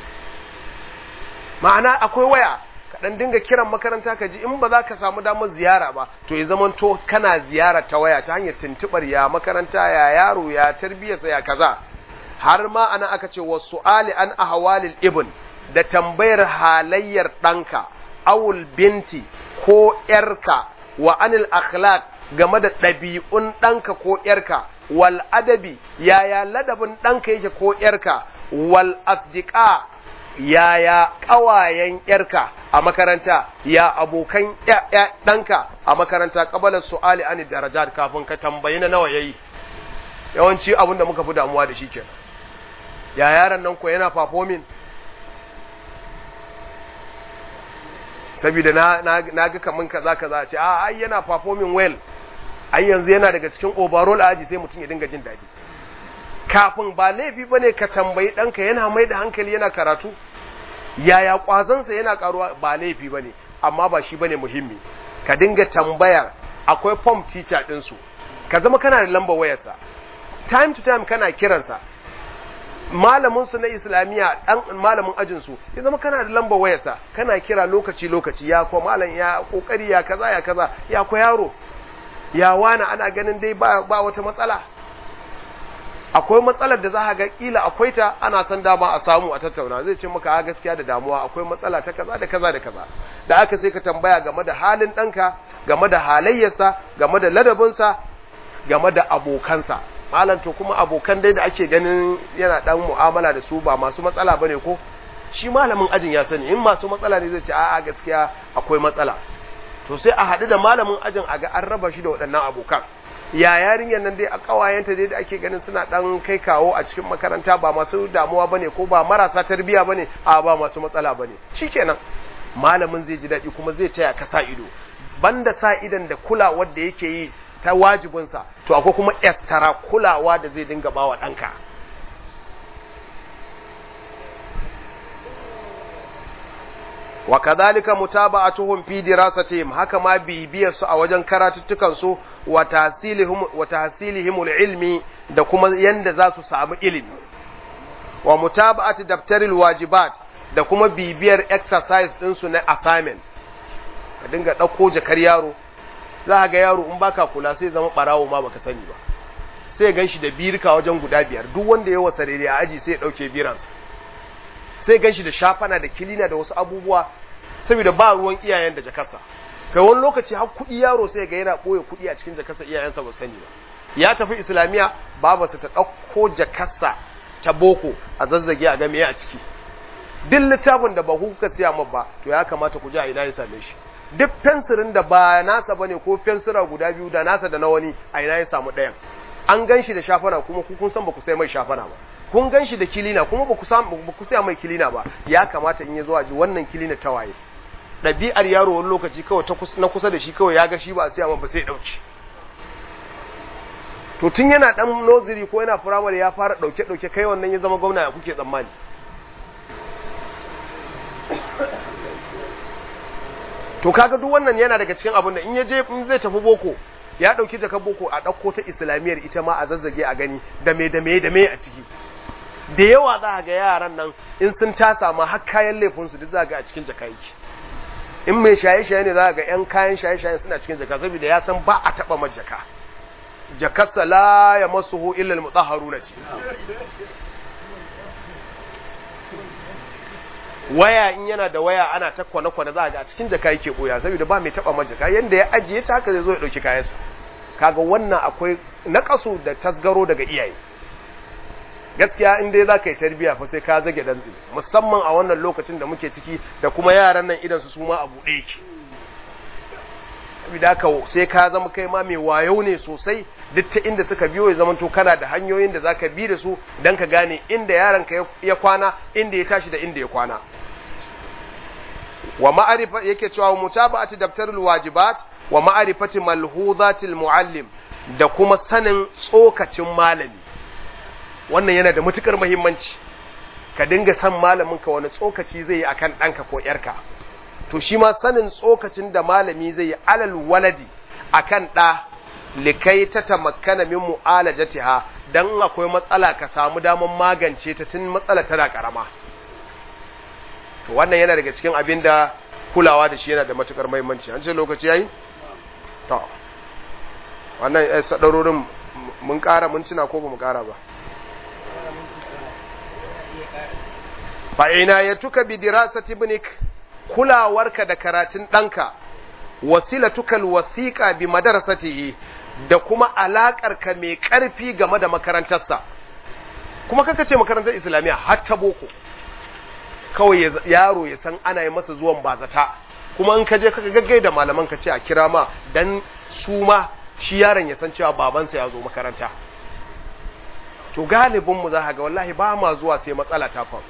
ma'ana akwai waya dan dinga kiran makaranta ka ji in ba za ka samu damar ziyara ba to ya zama to kana ziyara ta waya ta hanyar tuntubar ya makaranta ya yaro ya tarbiyarsa ya kaza har ma ana aka ce wa su'ali an ahwalil ibn da tambayar halayyar ɗanka awul binti ko ‘yarka wa anil akhlaq game da ɗabi'un ɗanka ko ‘yarka wal adabi yaya ladabin ɗanka yake ko ‘yarka wal asdiqa yaya ƙawayen ‘yarka a makaranta ya abokan ɗanka a makaranta ƙabalar su'ali ani darajat kafin ka tambayi na nawa yayi yawanci abin da muka fi damuwa da shi kenan ya yaran nan ko yana performing saboda na na ga kaman kaza kaza ce a ai yana performing well ai yanzu yana daga cikin overall aji sai mutum ya dinga jin daɗi kafin ba laifi bane ka tambayi ɗanka yana mai da hankali yana karatu yaya ƙwazonsa yana karuwa ba laifi bane amma ba shi bane muhimmi ka dinga tambayar akwai form teacher ɗinsu ka zama kana da lambar wayarsa time to time kana kiransa malamin su na islamiyya dan malamin ajin su ya zama kana da lambar wayarsa kana kira lokaci lokaci ya ko malam ya kokari ya kaza ya kaza ya ko yaro ya wani ana ganin dai ba, ba wata matsala akwai matsalar da za ka ga kila akwai ta ana san dama a samu a tattauna zai ce maka gaskiya da damuwa akwai matsala ta kaza da kaza da kaza da aka sai ka tambaya game da halin ɗanka game da halayyarsa game da ladabinsa game da abokansa malam to kuma abokan dai da ake ganin yana dan mu'amala da su ba masu matsala bane ko shi malamin ajin ya sani in masu matsala ne zai ce a'a gaskiya akwai matsala to sai a haɗu da malamin ajin a ga an raba shi da waɗannan abokan ya yarinyar nan dai a ƙawayenta dai da ake ganin suna ɗan kai kawo a cikin makaranta ba masu damuwa bane ko ba marasa tarbiya bane a ba masu matsala bane shikenan malamin zai ji daɗi kuma zai taya ka sa ido banda sa idan da kulawar da yake yi ta wajibinsa to akwai kuma extra kulawa da zai dinga bawa ɗanka wa kadhalika mutaba'atuhum fi dirasatihim haka ma bibiyar su a wajen karatuttukan su wa tahsilihim wa tahsilihim ilmi da kuma yanda za su samu ilimi wa mutaba'ati daftaril wajibat da kuma bibiyar exercise din su na assignment ka dinga dauko jakar yaro za ga yaro in baka kula sai zama barawo ma baka sani ba sai gan shi da birka wajen guda biyar duk wanda ya wasa daidai a aji sai ya dauke biransa sai gan shi da shafana da kilina da wasu abubuwa saboda ba ruwan iyayen da jakarsa kai wani lokaci har kuɗi yaro sai ga yana ɓoye kuɗi a cikin jakarsa iyayensa ba sani ba ya tafi islamiya babarsa ta ɗauko jakarsa ta boko a zazzage a game a ciki duk littafin da ba ku kuka siya min ba to ya kamata ku ji a ina ya same shi duk fensirin da ba nasa bane ko fensira guda biyu da nasa da na wani a ina ya samu ɗayan an gan shi da shafana kuma ku kun san ba ku sai mai shafana ba kun gan shi da kilina kuma ba ku ba ku sai mai kilina ba ya kamata in ya zo a ji wannan kilina ta waye ɗabi'ar yaro wani lokaci kawai ta na kusa da shi kawai ya ga shi ba a siya ba sai ya ɗauki to tun yana ɗan noziri ko yana firamare ya fara ɗauke-ɗauke kai wannan ya zama gwamna ya kuke tsammani to kaga duk wannan yana daga cikin abin da in ya je in zai tafi boko ya dauki jakar boko a dauko ta islamiyar ita ma a zazzage a gani da me da me da me a ciki da yawa za ga yaran nan in sun tasa ma har kayan laifin su duk za ga a cikin jaka yake in mai shaye-shaye ne za ga 'yan kayan shaye-shaye suna cikin jaka saboda ya san ba a taɓa majaka jakarsa la ya masu hu illal mutahharu na ce waya in yana da waya ana ta kwane-kwane za a ga a cikin jaka yake boya saboda ba mai taɓa majaka yanda ya ajiye ta haka zai zo ya ɗauki kayansa kaga wannan akwai naƙasu da tasgaro daga iyaye gaskiya in dai za ka yi tarbiya fa sai ka zage dantse musamman a wannan lokacin da muke ciki da kuma yaran nan idan su su ma a buɗe yake saboda haka sai ka zama kai ma mai wayo ne sosai duk ta inda suka biyo ya zamanto kana da hanyoyin da zaka bi da su dan ka gane inda yaron ka ya kwana inda ya tashi da inda ya kwana wa ma'arifa yake cewa mutaba'ati daftarul wajibat wa ma'arifati malhuzatil muallim da kuma sanin tsokacin malami wannan yana da matukar muhimmanci ka dinga san malamin ka wani tsokaci zai yi akan ɗanka ko ‘yarka to shi ma sanin tsokacin da malami zai yi alal waladi akan ɗa likai ta tamakkana min mu'alajatiha dan akwai matsala ka samu damar magance ta tun matsala tana karama to wannan yana daga cikin abin da kulawa da shi yana da matukar muhimmanci an ce lokaci yayi to wannan sadarorin mun ƙara mun tuna ko ba mu ƙara ba fa'ina ya tuka bi dirasati ibnik kulawarka da karatun ɗanka wasilatuka alwasiqa bi madrasatihi da kuma alaƙarka mai ƙarfi game da makarantarsa kuma kaka ce makarantar islamiyya har ta boko kawai yaro ya san ana yi masa zuwan bazata kuma in ka je kaka gaggai da malaman ka ce a kira ma dan su ma shi yaron ya san cewa babansa ya zo makaranta to galibin mu za ga wallahi ba ma zuwa sai matsala ta faru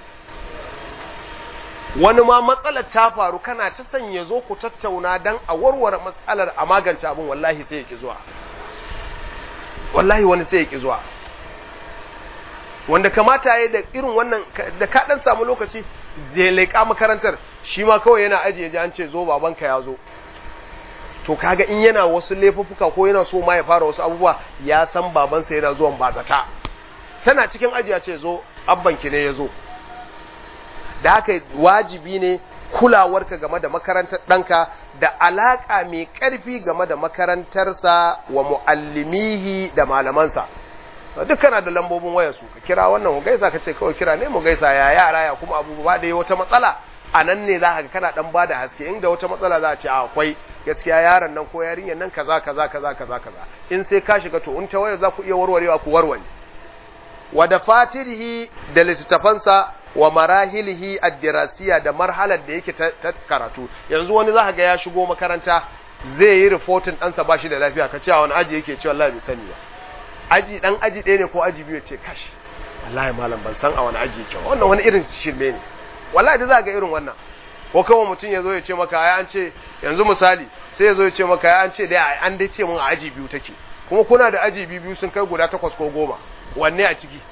wani ma matsalar ta faru kana ta sanya zo ku tattauna dan a warware matsalar a magance abin wallahi sai ya ki zuwa wallahi wani sai ya ki zuwa wanda kamata ya da irin wannan da ka dan samu lokaci je leƙa makarantar shi ma kawai yana ajiye ji an ce zo babanka ya zo to kaga in yana wasu laifuffuka ko yana so ma ya fara wasu abubuwa ya san babansa yana zuwan bazata tana cikin ajiya ce zo abbanki ne ya zo da haka wajibi ne kulawarka game da makarantar ɗanka da alaƙa mai ƙarfi game da makarantarsa wa mu'allimihi da malamansa duk kana da lambobin wayarsu ka kira wannan mu gaisa ka ce kawai kira ne mu gaisa ya yara ya kuma abubuwa da wata matsala a nan ne za ka kana dan ba da haske inda wata matsala za a ce akwai gaskiya yaron nan ko yarinyar nan kaza kaza kaza kaza kaza in sai ka shiga to in ta waya za ku iya warwarewa ku warware wa da fatirihi da littattafansa wa marahilihi ad-dirasiya da marhalar da yake ta karatu yanzu wani za ga ya shigo makaranta zai yi reporting ɗansa ba shi da lafiya ka ce a wani aji yake ce wallahi bai sani ba aji dan aji ɗaya ne ko aji biyu ce kashi wallahi malam ban san a wani aji yake ba wannan wani irin shirme ne wallahi da za ga irin wannan ko kawai mutum ya zo ya ce maka ai an ce yanzu misali sai ya zo ya ce maka ai an ce dai an dai ce mun a aji biyu take kuma kuna da aji biyu biyu sun kai guda takwas ko goma wanne a ciki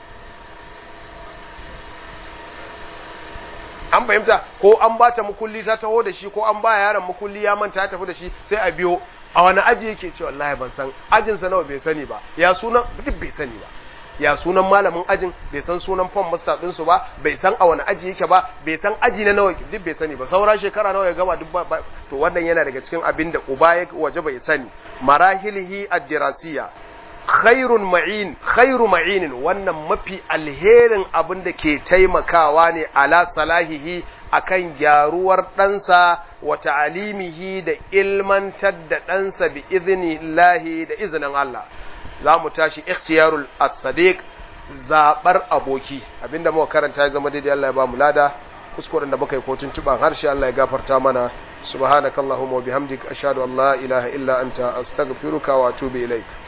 an fahimta ko an ba ta mukulli ta taho da shi ko an ba yaron mukulli ya manta ya tafi da shi sai a biyo a wani aji yake ce wallahi ban san ajinsa nawa bai sani ba ya sunan duk bai sani ba ya sunan malamin ajin bai san sunan fon master ɗinsu ba bai san a wani aji yake ba bai san aji na nawa duk bai sani ba saura shekara nawa ya gama duk ba to wannan yana daga cikin abin da uba ya waje bai sani marahilihi ad-dirasiya khairun ma'in khairu ma'inin wannan mafi alherin abin da ke taimakawa ne ala salahihi akan gyaruwar ɗansa wa ta'alimihi da ilmantar da ɗansa bi iznillahi da izinin Allah za mu tashi ikhtiyarul as-sadiq zabar aboki abinda muka karanta ya zama daidai Allah ya ba mu lada kuskuren da muka yi kotun tuban harshe Allah ya gafarta mana subhanakallahumma wa bihamdika ashhadu an la ilaha illa anta astaghfiruka wa atubu ilaik